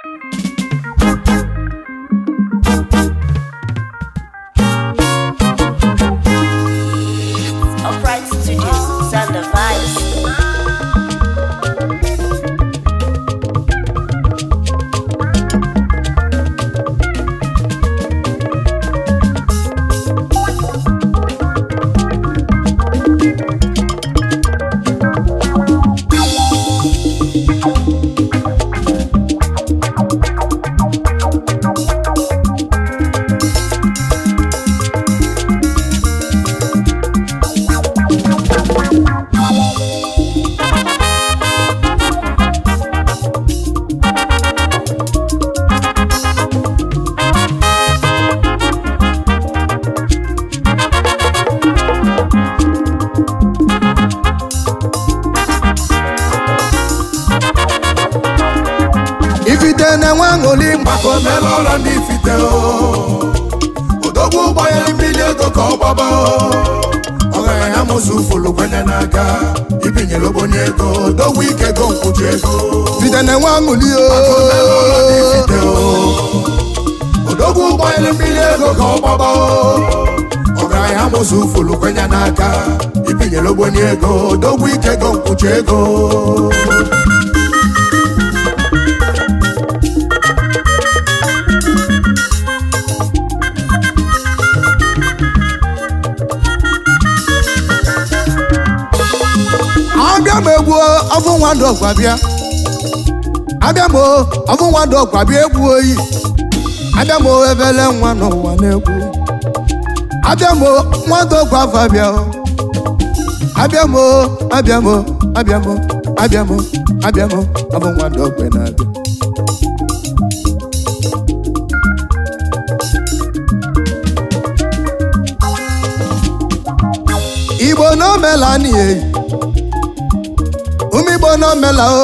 Upright Studios, Sander Vibes. ifite na-enwe aṅụli maka omela ụlọ ndị ifite o odogwu gbanyere mmiri ego ka ọ gbaba o ọgaranya mụzụ fụlụ kwenye n'aka ibinyere ogbonye ego odogwu ike go nkwụju ego ifite na-enwe aṅụli Maka omela ụlọ ndị o ifite o odogwu gbanyere mmiri ego ka ọ gbaba o ọgaranya mụzụ fụlụ kwenye n'aka ibinyere ogbonye ego odogwu ike go nkwụju ego abịa m egwu ọfụ nwa ndụ ọgwa bịa abịa m ọfụ nwa ndụ ọgwa bịa egwu oyi abịa m ebele nwa n'ụwa na-egwu abịa m nwa ndụ ọgwa afa bịa o. abịa m abịa m abịa m abịa m abịa m ọfụ nwa ndụ ọgwa na-abịa igbo n'omela anyị eyi ụmụ igbo n'omela o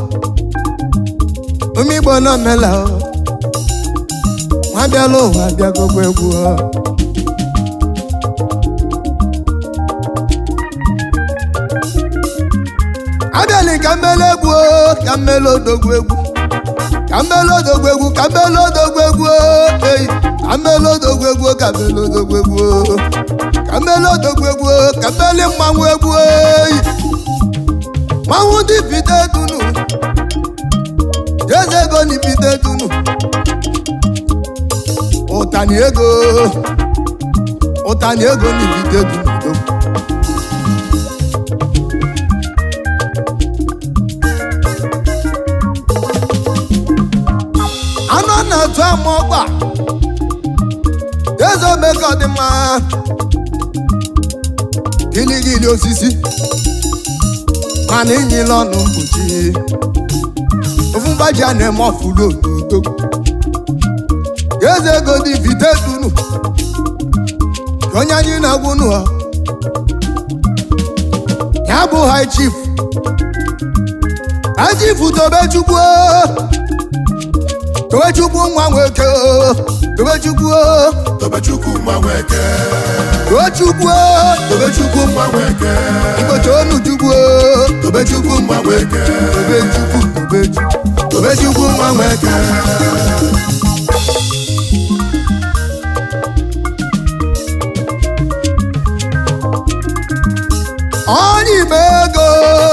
ụmụ igbo n'omela o nwa bịala ụwa bịagogbo egwu o abịala ka mmele egwu o ka mmele odogwu egwu ka mmele odogwu egwu ka mmele odogwu egwu o eyi ka mmele odogwu egwu o, ka mmele odogwu egwu o ka mmele odogwu egwu o, ka mmele mmanwụ egwu eyi mmanwụ ndị bite dunu eze ego ni bite dunu ụtani ego ụtani ego ni bite dunu odogwu anụ na-atụ ama ọgba eze omeka ọ dị mma giligili osisi mana inyila ọnụ mkpuchi ofu mgbaji a na-eme ọfụrụ otuto eze ego dị vite dunu ka onye anyị na-agwụ nụ ya bụ high chief high chief tobechukwu tobechukwu nwa nwoke tobechukwu tobechukwu mma nweke tochukwu tobechukwu mma nweke mgbochi onu chukwu tobechukwu mma nweke tobechukwu tobechukwu tobechukwu mma nweke onye ime ego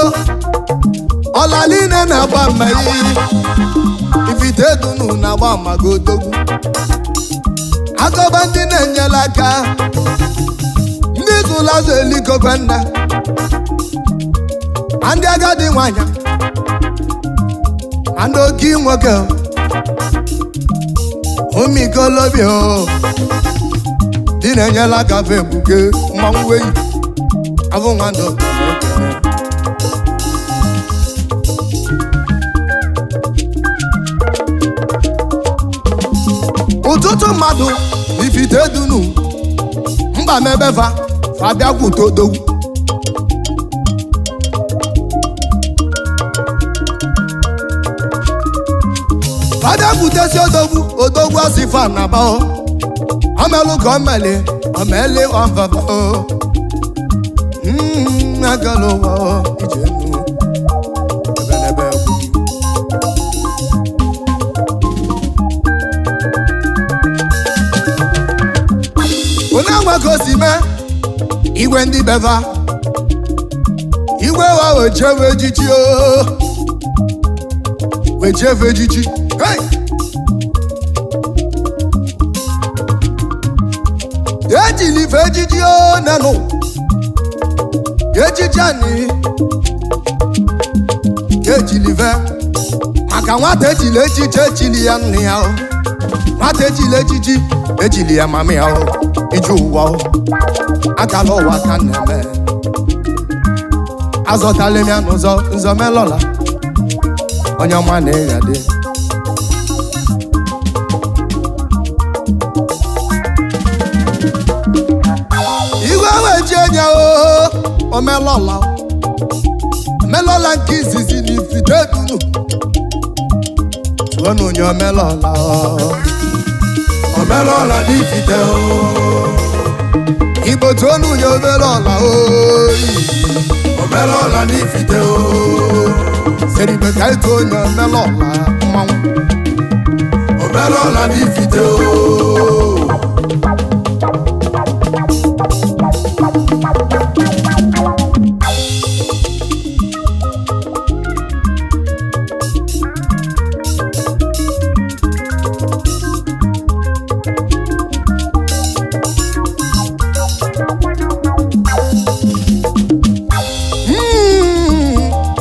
ọlaline na-agba mmeri ifite dunu na-agba magodogwu akọba ndị na-enyela aka ndị zụlazụ elikokwe nna ma ndị agadi nwanyị ma ndị oke nwoke ụmụikolobia dị na-enyela aka fe mbuke mmanwụ enyi abụ nwanne ekele ụtụtụ mmadụ ifite dunu mkpa mebefa fa bịakwute odogwu fa bịakwutesi odogwu odogwu asị fa na ba omelụ ka o meli omeli ọmfafa o Mm, agala ụwa o, ije nu ebe n'ebe egwu ka o si mee igwe ndị beva igwe wa wejewe ejiji o wejewe ejiji hey! ejili ife ejiji o nenụ ejiji anyị ejili ve maka nwata ejili echiche echili ya nne ya o nwata ejili ejiji ejili ya mama ya o ije ụwa o akala ụwa ka m na-eme azọtala m ya n'ụzọ nzọ melọla onye ọma na-eya dị igwe weji enye o omelọla omelọla nke izizi na ifite dunu tụọ na onye omelọla o. omelọla n'ifite o igbo tụọ na onye omelọla oyi omelọla n'ifite o seribe ka ịtụ onye omelọla mmanwụ omelọla n'ifite o Mm.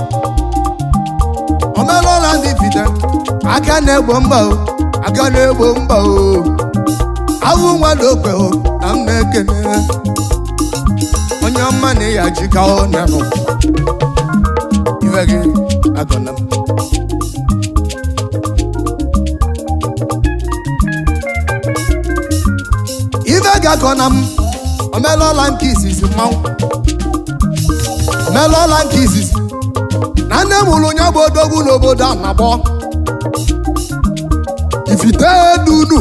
omelọla ndị fite aka na-egbo mba o aka na-egbo mba o awụ nwadụ okwe o na m na-ekene onye ọma na ya jika o nenụ ife gị agọna m ife ga-akọ na m omelọla nke izizi mmanwụ omelọla nke izizi na nne m hụrụ onye bụ odogwu n'obodo a na-agbọ ifite dunu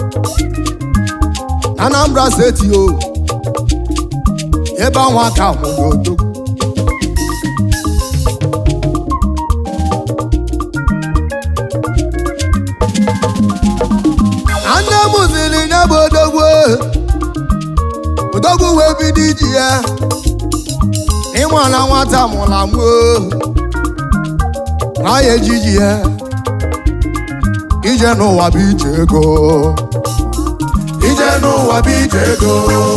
na Anambra steeti o ebe anwa ka hụrụ odogwu na nne m ziri nye bụ odogwu odogwu wee bido iji ya ịmụala nwata mụla mụo na ya ejiji ya ije n'ụwa bụ ije ego ije n'ụwa bụ ije ego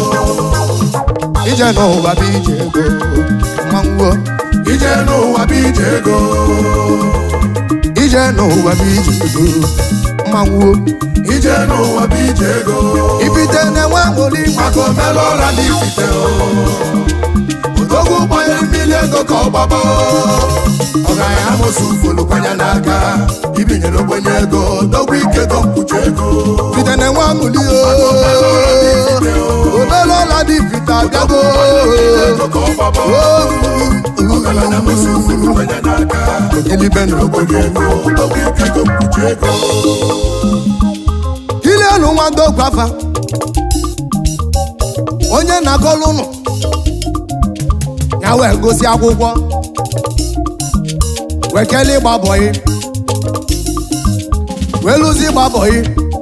ije n'ụwa bụ ije ego mmanwụ ije n'ụwa bụ ije ego ije n'ụwa bụ ije ego mmanwụ ije n'ụwa bụ ije ego ibite na-enwe aṅụrị maka omelọla n'ifite o odogwu gbanyere mmiri ego ka ọ gbaba ọgaranya amụsụ ufolu kwanye n'aka ibinyere ogbenye ego dogwu ike go mkpuchi ego ibite na-enwe aṅụrị omelọla n'ifite o omelọla dị ibite abịago ego ka ọ gbaba ọgaranya amụsụ ufolu kwanye n'aka ogilibe na ogbenye ego dogwu ike go mkpuchi ego ile elu nwa ndogwu afa onye na-agọlụ ụnụ ya wee gosi akwụkwọ wee kelee ịgba bọyị wee lụzi ịgba bọyị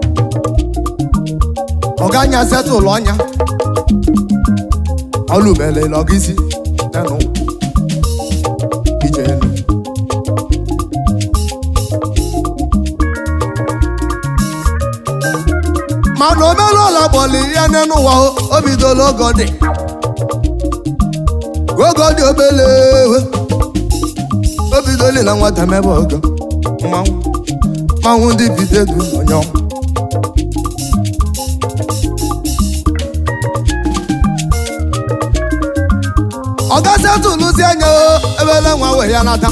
ọganya setụlụ ọnya ọlụbelele ọgisi tenụ ije elu mana omelụọla gbọlị ya n'ụwa o bidola ogo dị ogo dị obele o bidola na nwata mebe ogo mmanwụ mmanwụ ndị bidedu onye ọ gasị atụlụzi anya o ebele nwa wee ya nata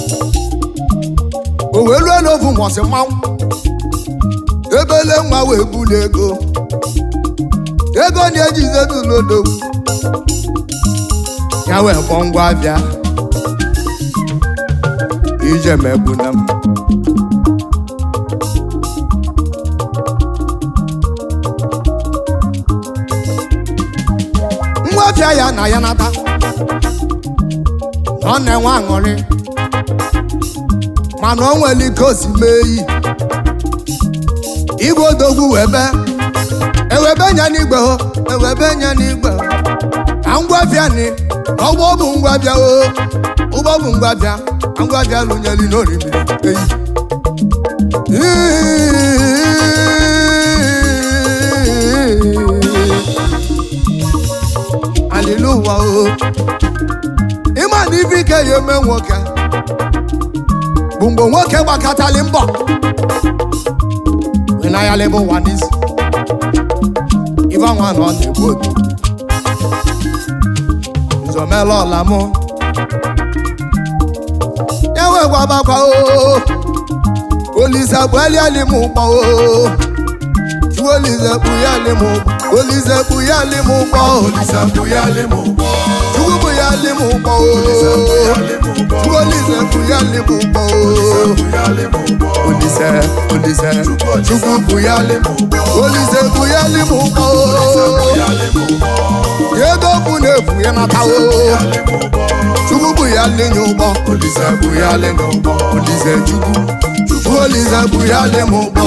o wee rue n'ofu nwọsị mmanwụ ebele nwa wee buli ego ego na-ejize tụlodo ya wee kpọ ngwa abịa ije megbuna m ngwa abịa ya na ya nata ọ na-enwe aṅụrị mana o nwere ike o si mee iyi igwe odogwu webe ewebe nya n'igwe ho ewebe nya n'igwe ka ngwabịa ni ọgbọ bụ ngwabịa o ụgbọ bụ ngwabịa ka ngwabịa lụnyeli n'orimiri eyi aliluwa o ịma na ife ike ya eme nwoke bụ mgbe nwoke gbakọtali mbọ ịnayalịbụ ụwa n'isi ife nwa na ọ na-egbu otu nzọmela ọla mụ ya wegwabakwa o olise kpụaliali m ụgbọ o chukwu olise kpụyali m ụgbọ olise kpụyali m ụgbọ Olisa buyali mu bo. chukwu kpụyali m ụgbọ o Buyali mu bo. chukwu olise kpụyali m ụgbọ o Buyali mu bo. olise olise chukwu kpụyali m mu bo. olise kpụyali m ụgbọ o Buyali mu bo. ego bụ na-efu ya nata o Buyali mu bo. chukwu kpụyali nye ụgbọ Olisa buyali mu bo. olise chukwu chukwu olise kpụyali m ụgbọ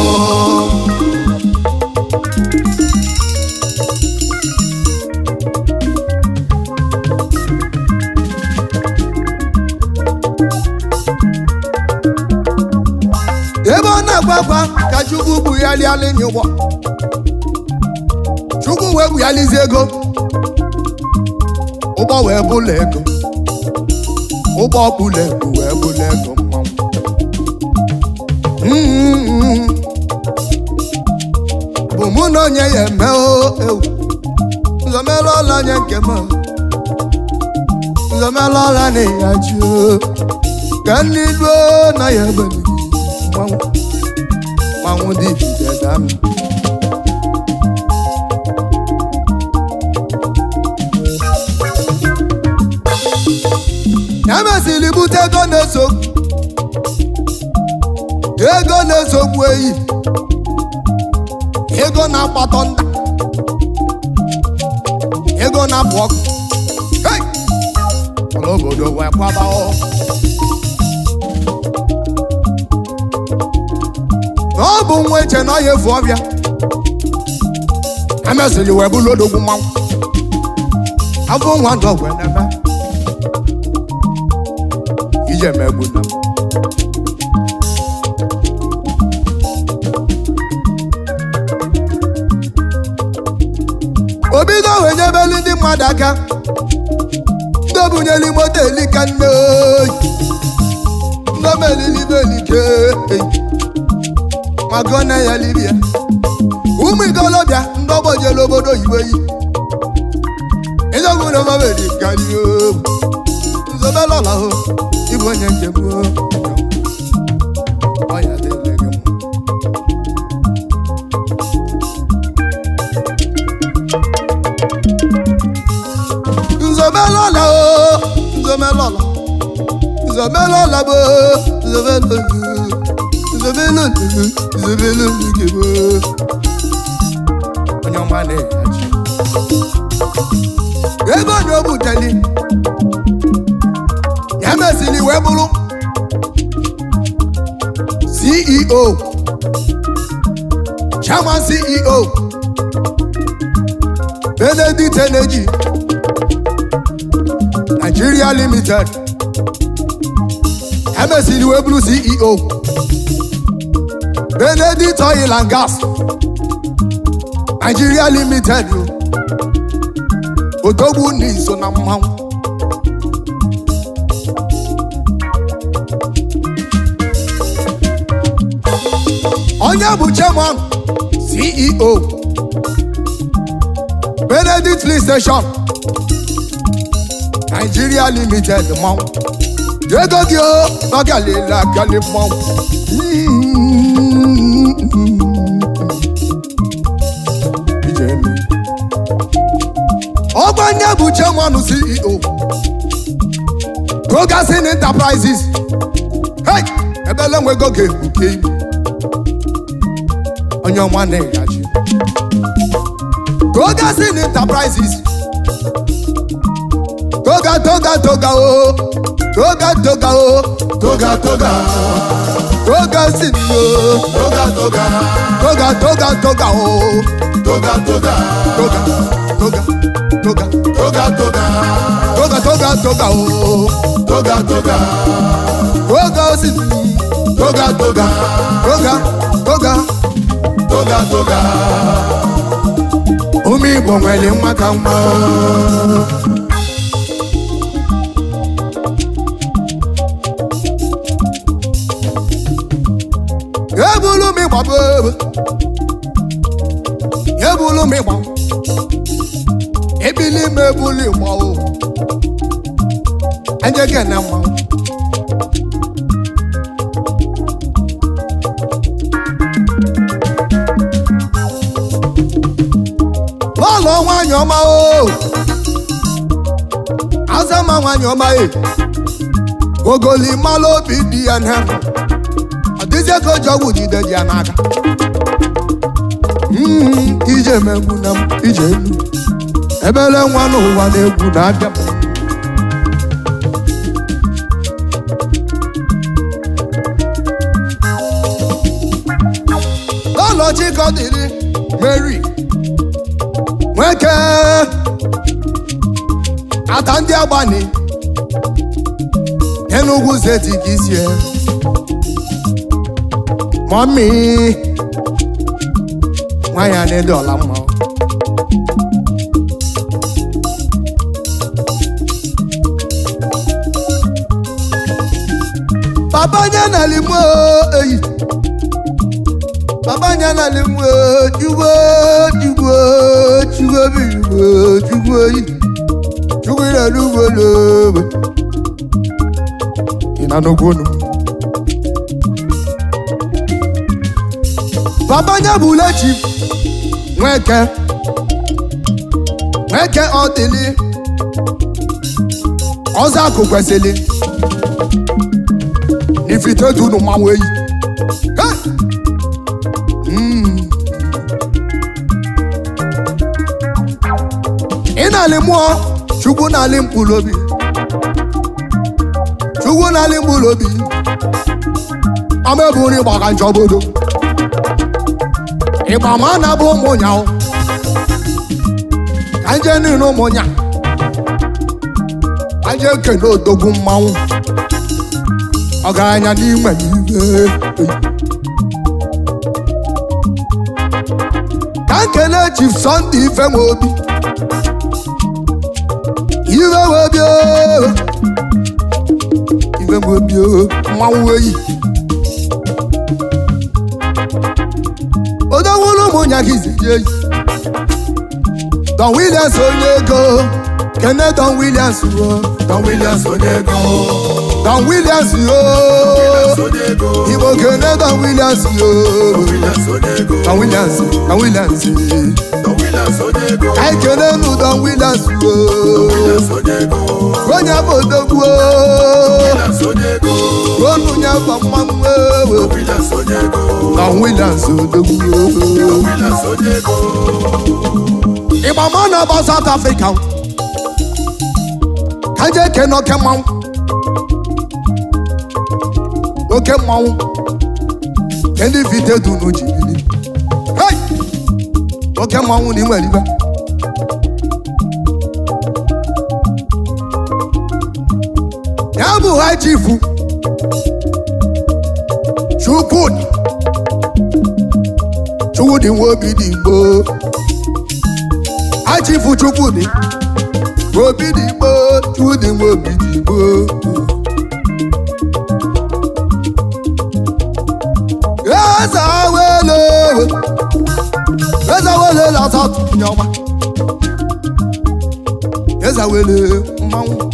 ebe ọ na-agba agba ka chukwu gbugharịala nye ụgbọ chukwu wee gbugharịzi ego ụgbọ wee bụla ego ụgbọ bụla ego wee bụla ego mmanwụ Mm. bụ mụ na onye ya eme o ewu nzọmela ọla nye nke m nzọmela ọla na ya ji o ka ndị luo na ya ebeli mmanwụ mmanwụ dị ijide dami ya mesịrị bute ego na-esogbu ego na-esogbu eyi ego na-akpatọ nda ego na-apụ ọkụ Hey! ọla obodo wee kwaba ọ na ọ bụ nwa eche na ọ ya efu ọbịa emesịrị wee bụrụ odogwu mmanwụ afọ nwa ndụ ọgwụ n'ebe ije megbu na m obido wee nyebelu ndị mmadụ aka ndị obunyeli moto elika nne oyi ndị omelilibe elike maka ọ na ya libia ụmụ ikolobịa ndị ọgbọjelu obodo oyibo yi ịjọgwu na mamedi karịa nzobelọla ho ịbụ onye nke m o. Ọ ya dịrị gị mma. nzomelọla o nzomelọla nzomelọla bo nzomelọla nzomelọla nzomelọla ike bo onye ọma na-eyachi ebe onye o buteli ya mesịrị wee bụrụ ceo chairman ceo benedict energy nigeria limited ya mesịrị wee bụrụ ceo benedict oil and gas nigeria limited o odogwu na iso na mmanwụ onye bụ chairman ceo benedict lee station nigeria limited mmanwụ ego gị o n'ọgalile agali mmanwụ Ijemi. ọgbanye bụ chairman ceo gogasin enterprises hey ebele nwego ga-ekpuke ibu onye ọma na-egaji gogasin enterprises toga toga toga o toga toga o Toga toga. gogasin o Toga toga. toga toga toga o Toga toga. toga toga toga toga toga toga toga toga o toga toga toga osisi toga toga toga toga toga toga ụmụ igbo nwere nwa ka nwa ebulu m ịgba bebe ebulu m ịgba ebili m ebulu ịgba o ejege na mma bọọlụ nwanyị ọma o azama nwanyị ọma e ogoli mmalụ obi dị ya na ọdịzie ka o ji ọgwụ jide ji ya n'aka Mm, ije megbu na m ije elu ebele nwa n'ụwa na-egwu na-abịa m. lọlọ chikọdịrị mary nwoke ata ndị agbani enugwu zeti ka isie mọmi nwanyị a na-ede ọla mma papa nye na limo eyi papa nye na limo chugbo chugbo chugbo bigbo chugbo yi chugbo ire lugbo lobe ị na n'okwu onu papa nye bụ lechi nweke nweke ọdịlị ọzọ akụ kwesịrị n'ifite dunu mmanwụ eyi Hey! Mm. ị na-alị mmụọ chukwu na-alị mkpụrụ obi chukwu na-alị mkpụrụ obi ọma ebu nri gbaka njọ obodo ịgba ma a na-abụ ụmụ nyaụ ka nje niile ụmụ nya ka nje kene odogwu mmanwụ ọgaranya n'ime n'ihe ka nkele chief Sunday ife m obi ife m obi oo. ife m obi oo, mmanwụ eyi odowulu ụmụnya gị ziji eyi Don Williams onye ego kene Don Williams o Don Williams onye ego Don Williams o onye ego Igbo kene Don Williams o Williams onye ego Don Williams Don Williams Don Williams onye ego anyị kene nu Don Williams o Williams onye ego onye bụ odogwu o Williams onye ego onu nye bụ mmanwụ o Williams onye ego Don Williams odogwu o Williams onye ego ịgba ma na ọba South Africa ka je kene oke mmanwụ oke mmanwụ nke ndị vite dunu ji bili Hey! oke mmanwụ na inwere ibe ya bụ ha chifu chukwudi chukwudi nwa obi dị igbo ha chifu chukwudi obi dị igbo chukwudi nwa obi dị igbo eze awele eze awele na-asatụ nye ọma eze awele mmanwụ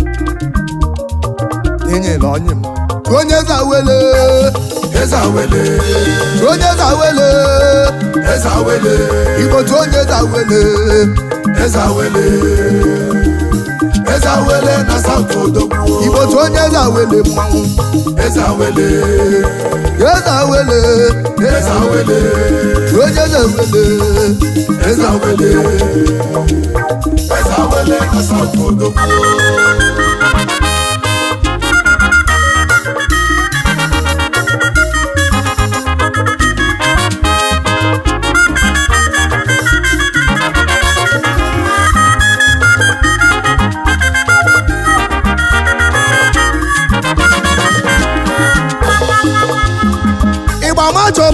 enyela onye m Tụ onye eze awele Eze awele tụ onye eze awele Eze awele igbo tụ onye eze awele Eze awele Eze awele na South Odogwu igbo tụ onye eze awele mmanwụ Eze awele eze awele Eze awele tụ onye eze awele Eze awele Eze awele na South Odogwu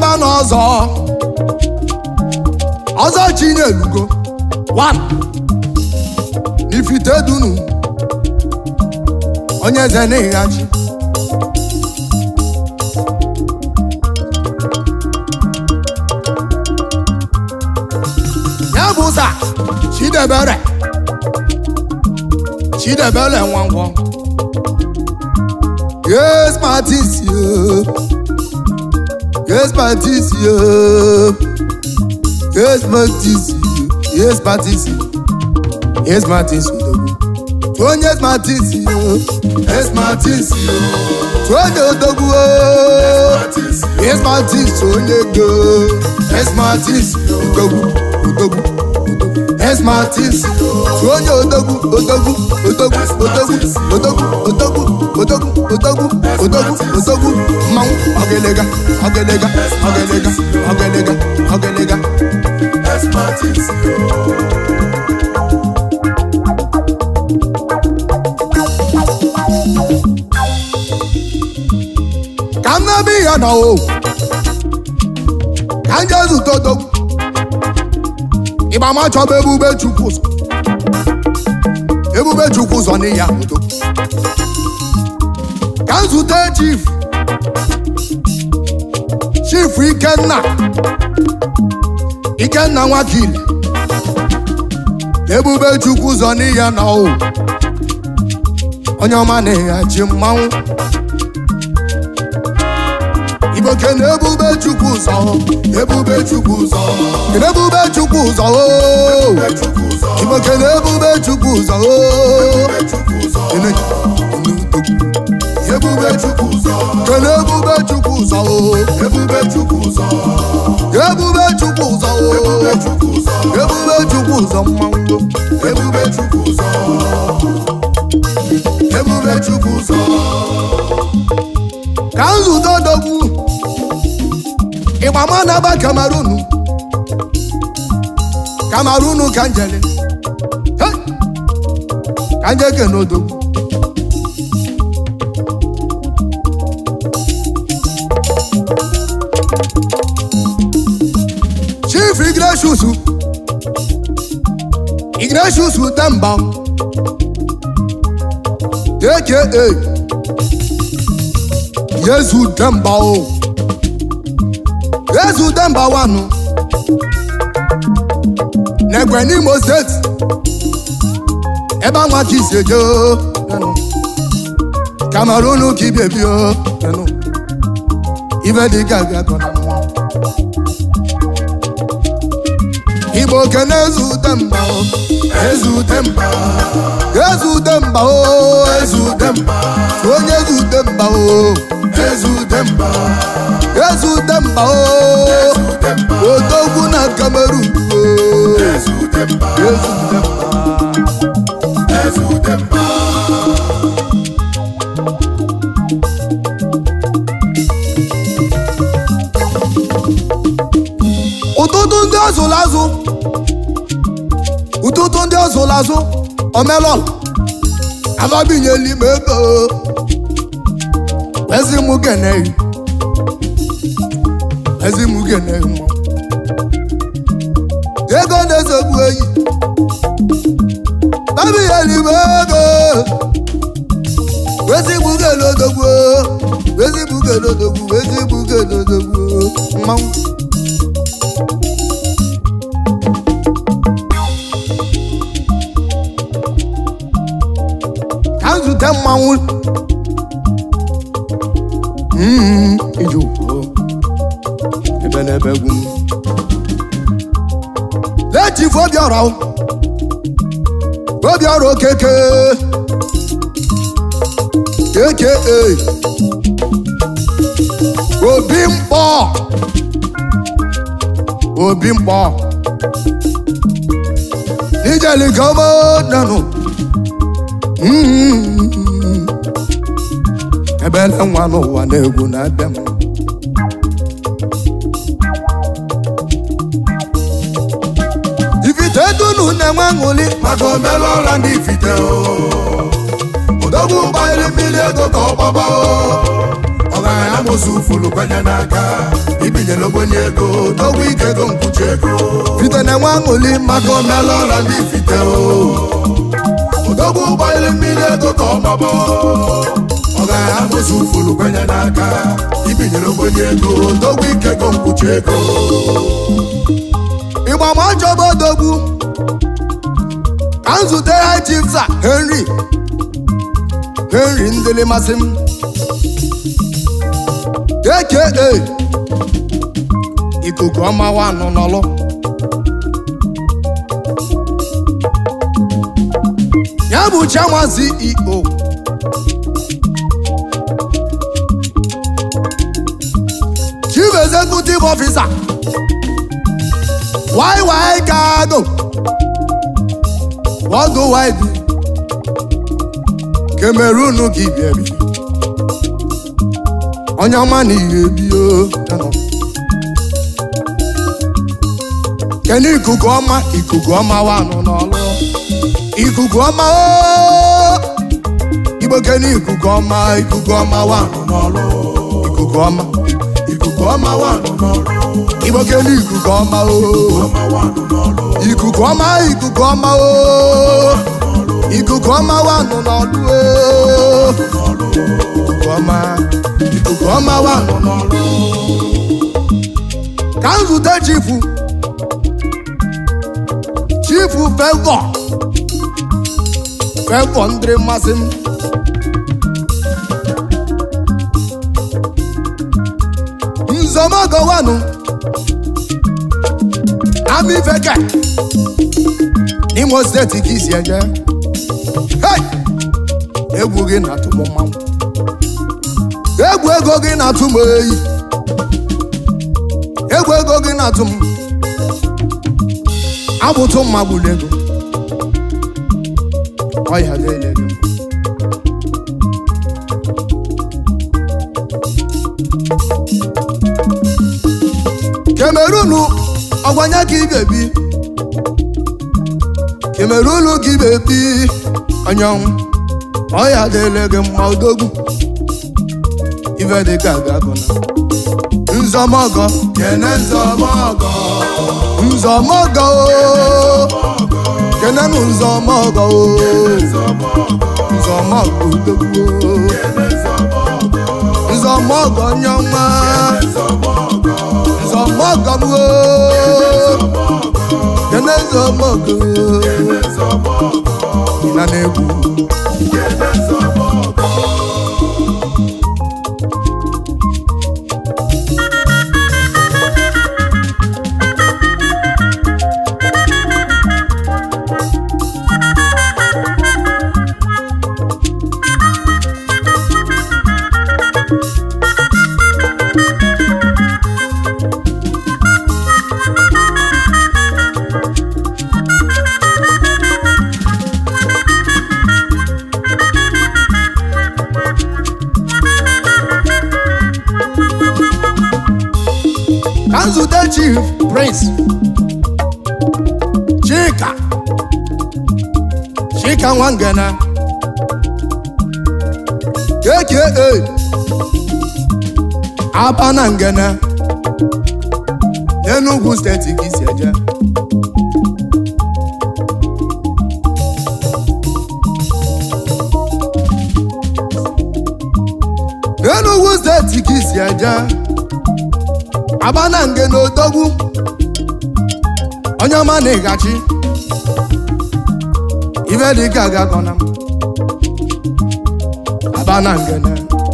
na-aba n'ọzọ ọzọ chinyelugo one n'ifite dunu onye eze n'ịghachi ya bụ ụza chidebere chidebere nwangwọ yes martins yo yes martins yo yes martins yo yes martins yes martins odogwu onye martins yo yes martins yo onye odogwu martins yes martins onye go yes martins odogwu odogwu yes martins onye odogwu odogwu odogwu odogwu odogwu odogwu odogwu odogwu odogwu odogwu mmanwụ ọgịlịga ọgịlịga ọgịlịga ọgịlịga ọgịlịga yes martins ka m na-ebe ihe nọ o ka m jee zute odogwu ịgba ma chọba ebube chukwu ụzọ ebube chukwu ụzọ n'ihi ya odogwu ka m zute chief chief ikenna ikenna nwakili ebube chukwu ụzọ n'ihi ya nọ o onye ọma na-eghachi mmanwụ igbo kene ebube chukwu ụzọ ebube chukwu ụzọ kene ebube chukwu ụzọ o chukwu ụzọ igbo kene ebube chukwu ụzọ o chukwu ụzọ kene ebube chukwu ụzọ kene ebube chukwu ụzọ o ebube chukwu ụzọ ebube chukwu ụzọ o ebube chukwu ụzọ ebube chukwu ụzọ mmanwụ ebube chukwu ụzọ ebube chukwu ụzọ ka nzute odogwu ịgbama na-aba kamarunu kamarunu ka njele Hey! ka nje kene odogwu chief igreshus igreshus demba aka yezu demba o yezu demba wanu n'egbe n'imo steeti ebe anwa ka isi eje o nenu. kamerunu ka ibiebi o nenu. ibe dị ka ga-akọ na mmụọ igbo kene ezu demba o ezu demba ezu demba o ezu demba onye ezu demba o ezu demba ezu demba o odogwu na kamerun o ezu demba ezu demba ezu demba ụtụtụ ndị ọzụlụ azụ ụtụtụ ndị ọzụlụ azụ omelọl amabinyeli m ego ezi mụ geneyi ezi mụ geneyi mụ ego na-ezogbu eyi mabinyeli m ego ezi mụ gelodogbu ezi mụ gelodogbu ezi mụ gelodogbu mmanwụ ka m zute mmanwụ Mm, ije ukwu ebe n'ebe egwu m lechifu obiọra o. obiọra okeke eke obi mkpọ obi mkpọ ijeligomo nanụ Mm. ebe ele nwa n'ụwa na-egwu na-abịa m ifite dunu na-enwe aṅụli maka omela ọla ndị ifite o odogwu gbanyere mmiri ego ka ọ gbaba o ọgaranya mozu fụlụ kwenye n'aka ibinyere ogbenye ego dogwu ike ego mkpuchi ego fite na-enwe aṅụli maka omelụ ọla ndị fite o odogwu ụgbọelu mmiri ego ka ọ gbaba ọgaranya mozu fụlụ kwenye n'aka ibinyere ogbenye ego dogwu ike ego mkpuchi ego ịgba ma ọjọba odogwu ka m zute ha chifsa henry henry ndịlị masị m aka ikuku ọma wanụ n'ọlụ ya bụ chairman ceo chief executive officer YY Cargo worldwide Cameroon ka ibi ebi onye ọma na ihe ebio kene ikuku ọma ikuku ọma wanụ n'ọlụ ikuku ọma o igbo kene ikuku ọma ikuku ọma wanụ n'ọlụ ikuku ọma ikuku ọma wanụ n'ọrụ igbo kene ikuku ọma o ọma wanụ n'ọrụ ikuku ọma ikuku ọma o ikuku ọma wa nọ n'ọdụ o ikuku ọma ikuku ọma wa nọ n'ọdụ ka m zute chifu chifu fevọ fevọ ndị mmasị m nzọmọgọwanụ amifeke n'imo steeti ka isi eje Hey! egwu gị na-atụ m mmanwụ egwu ego gị na-atụ m eyi egwu ego gị na-atụ m abụtụ mma gburu ego ọya lele gị kemerunu ọgbanye ka ị ga-ebi kemerunu ka ị ga-ebi anyanwụ ọya dịle gị mma odogwu ife dị ka gagụna nzọmọgọ kene nzọmọgọ nzọmọgọ o kenenu nzọmọgọ o nzọmọgọ odogwu o nzọmọgọ nyọnwa nzọmọgọ m o kene nzọmọgọ ịna na-egwu ka nzute chief prince chika chika nwangene aka aba na ngene n'enugwu steeti ka isi eje n'enugwu steeti ka isi eje aba na nge na odogwu onye ọma na ịgachi ife dị ka agakọna m aba na ngene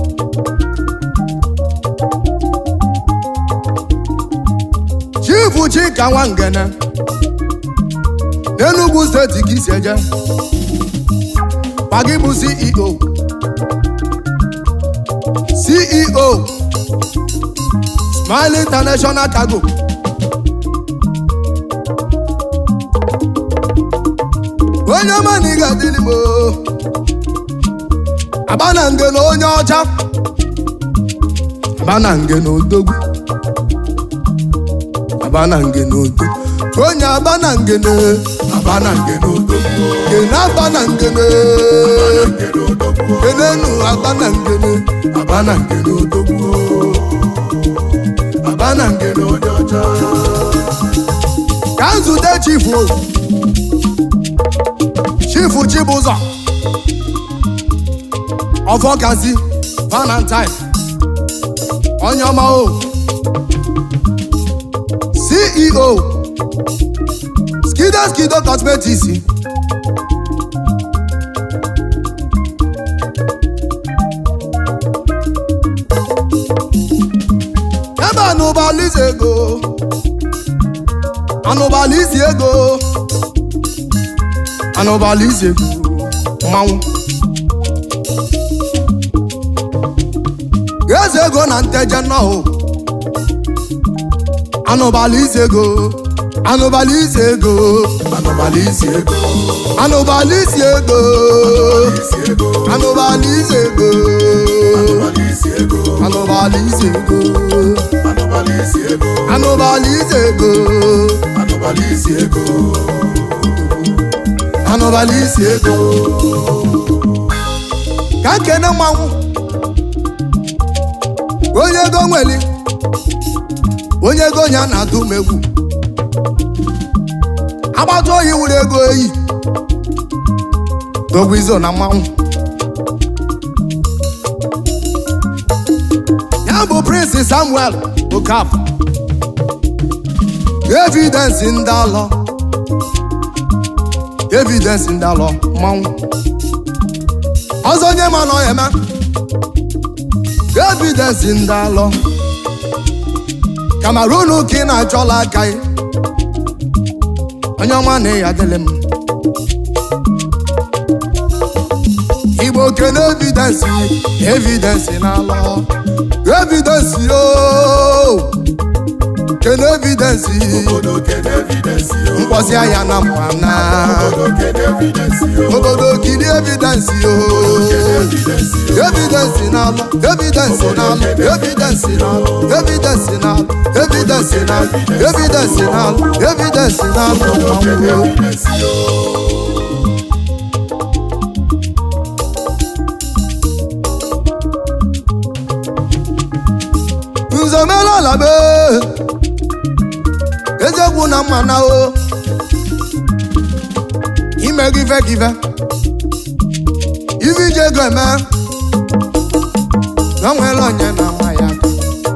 chifu chika nwa ngene n'enugwu steeti ka isi eje pagi bụ ceo ceo Smile International Cargo. Onye ọma na ị ga-adịrị m oo. Aba na nge na onye ọcha. Aba na nge na odogwu. aba na ngene odo onye aba na ngene aba na nke n'odogwu kene aba na ngene nke n'odogwu kenenu aba na ngene aba na nke n'odogwu aba na nke n'onye ọcha ka nzute chifu chifu chibụzọ ọfọkazi valentine onye ọma o ceo skido skido cosmetics ebe anụbalịzi ego anụbalịzi ego anụbalịzi ego mmanwụ eze ego na nteje nnọọ anụbalịzi ego anụbalịzi ego anụmalị isi ego anụbalịzi ego isi ego anụbalịzi ego anụmalị isi ego anụbalịzi ego anụmalị isi ego anụbalịzi ego anụmalị isi ego anụbalịzi ego ka nkene mmanwụ onye ego nweli onye ego ya na-atụ m egwu agbata oyi wuru ego eyi dogwu izo na mmanwụ ya bụ prince samuel okafọ evidensi ndị alọ evidensi ndị alọ mmanwụ ọzọ onye ma na ọ ya eme evidensi ndị alọ kamarunu ka ị na-achọla aka gị onye ọma na ya adịlị m igbo kene evidensi evidensi na-alọ evidensi o kene evidensi obodo kene evidensi o mkpọsi anya na mwana obodo kene evidensi o obodo kiri evidensi o evidensi o evidensi na-alọ evidensi na-alọ evidensi na-alọ evidensi na-alọ evidensi na-alọ evidensi na-alọ evidensi na-alọ kene mmanwụ evidensi o nzomela be ezekwu na mma na o ime gị ife gị ife ife iji ego eme na o nwere onye na ama ya aka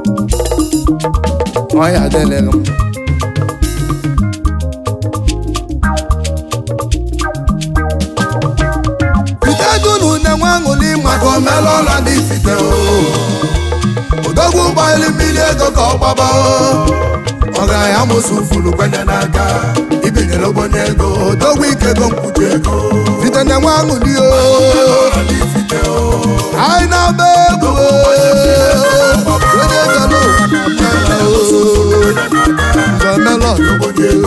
ọ ya adịlịghị m ite dunu na-enwe aṅụli maka maka omela ọla ndị ifite o odogwu ụgbọelu mmiri ego ka ọ gbaba o ọgaranya amụsụ furu kwenye n'aka ibinyere ogbonye ego odogwu ike ego mkpuchi ego site na-enwe aṅụli o ọla ndị ifite o anyị na-agba egwu o. onye gara ụwa na-abịa o. Nze melon ogbonye ego